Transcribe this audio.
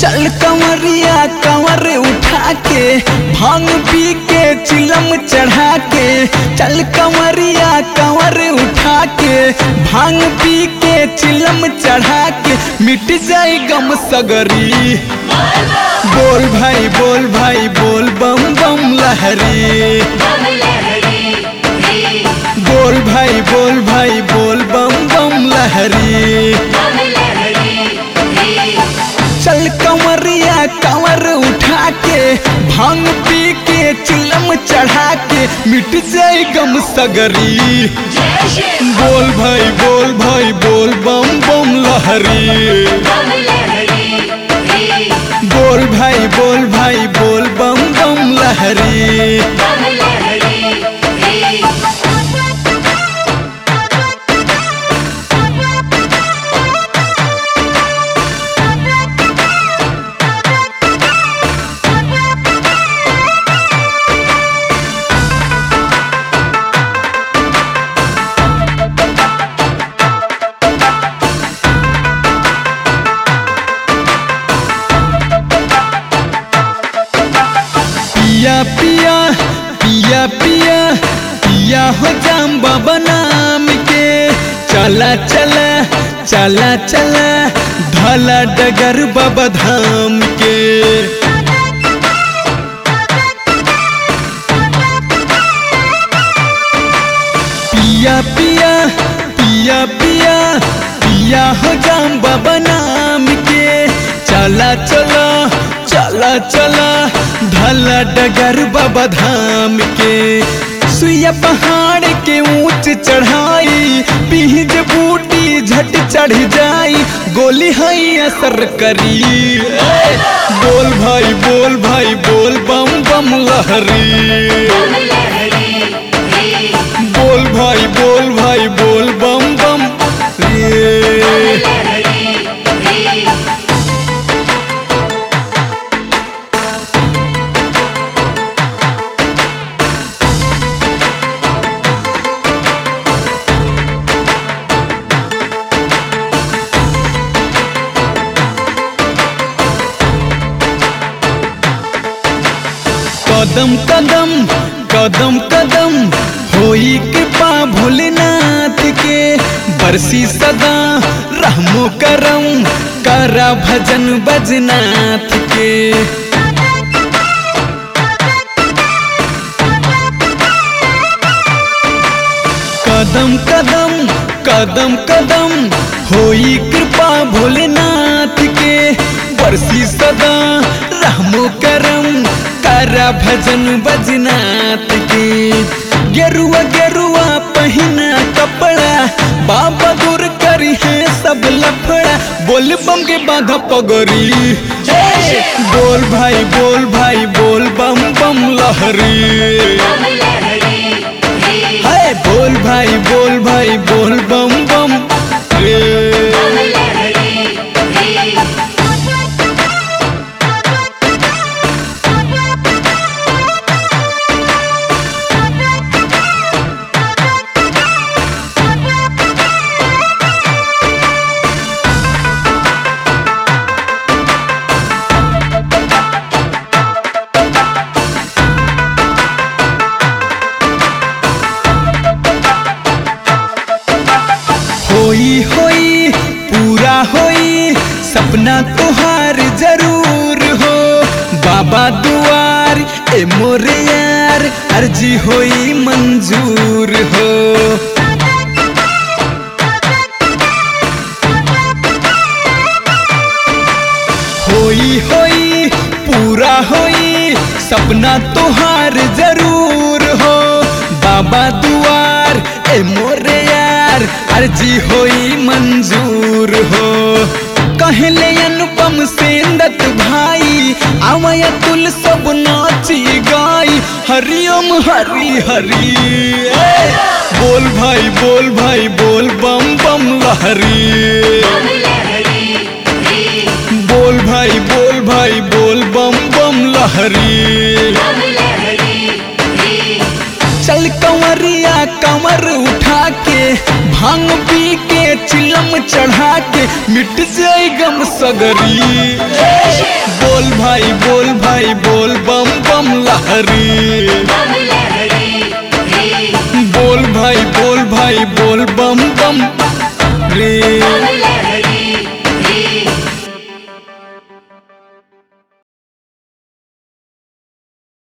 चल कंवरिया कंवर उठा के भांग पी के चिलम चढ़ा के चल कंवरिया कंवर उठा के भांग पी के चिलम चढ़ा के मिट जाए गम सगरी बोल भाई बोल भाई बोल बम बम लहरी बोल भाई बोल भाई बोल बम बम लहरी चल कंवरिया कंवर उठा के भांग पी के चिलम चढ़ा के मिट जाए गम सगरी बोल भाई बोल भाई बोल बम बम लहरी बोल भाई बोल भाई बोल बम बम लहरी पिया पिया पिया पिया पिया हो जाम बाबा नाम के चला चला चला चला धला डगर बाबा धाम के पिया पिया पिया पिया पिया हो जाम बाबा नाम के चला चला चला चला ढला डगर बाबा धाम के सुइया पहाड़ के ऊंच चढ़ाई पीज बूटी झट चढ़ जाई गोली हई असर करी ए, बोल भाई बोल भाई बोल बम बम लहरी बोल भाई बोल भाई बोल बम बम रे कदम कदम कदम कदम होई कृपा भोलेनाथ के बरसी सदा रहमो करम करा भजन बजनाथ के कदम कदम कदम कदम होई कृपा भोलेनाथ के बरसी सदा रहमो करम करा भजन बजनाथ के गेरुआ गेरुआ पहिना कपड़ा बाबा दूर करी है सब लफड़ा बोल बम के बाधा पगरी हे! बोल भाई बोल भाई बोल बम बम लहरी हाय बोल भाई बोल भाई बोल बम बम रे होई होई पूरा होई सपना तुहार जरूर हो बाबा दुआर ए मोरे यार अर्जी होई मंजूर हो होई होई पूरा होई सपना तुहार जरूर हो बाबा दुआर ए मोरे यार अर्जी होई मंजूर हो कहले अनुपम सेंदत भाई आवय तुल सब नाची गाई हरिओम हरि हरि ए, बोल भाई बोल भाई बोल बम बम लहरी बोल भाई बोल भाई बोल बम बम लहरी चल कंवरिया कंवर उठा के भांग पी के चिलम चढ़ा के मिट जाए गम सगरी बोल भाई बोल भाई बोल बम बम लहरी बम लहरी रे बोल भाई बोल भाई बोल बम बम रे बम लहरी